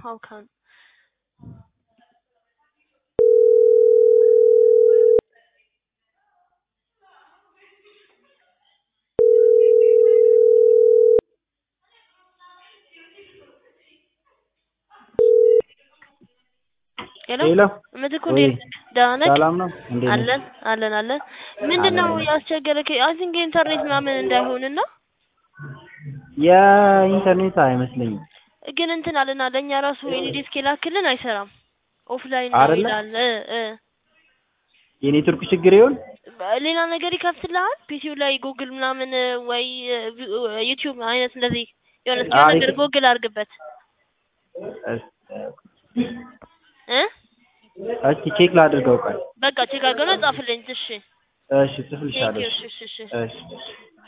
how come? ሄሎ ሄሎ ምትኩ ወይ እንዴት ነህ? ደህና ነህ? ሰላም ነው? እንዴት ነህ? አለን አለን አለን። ምንድን ነው አለን። ያስቸገረክ? አይ ቲንክ ኢንተርኔት ምናምን እንዳይሆንና የኢንተርኔት አይመስለኝም ግን እንትን አለና ለእኛ ራሱ ኤልዲስክ የላክልን አይሰራም። ኦፍላይን ነው አይደለ? ይላል እ እ የኔትወርክ ችግር ይሆን? ሌላ ነገር ይከፍትልሃል ፒሲው ላይ ጉግል ምናምን ወይ ዩቲዩብ አይነት እንደዚህ የሆነ እስኪ አሪፍ። ነገር ጉግል አድርግበት እ እስኪ ቼክ ላድርገው። ቆይ በቃ ቼክ አድርገው ነው ጻፍልኝ። እሺ እሺ፣ ቴንክ ዩ ጽፍልሻለሁ። እሺ እሺ እሺ እሺ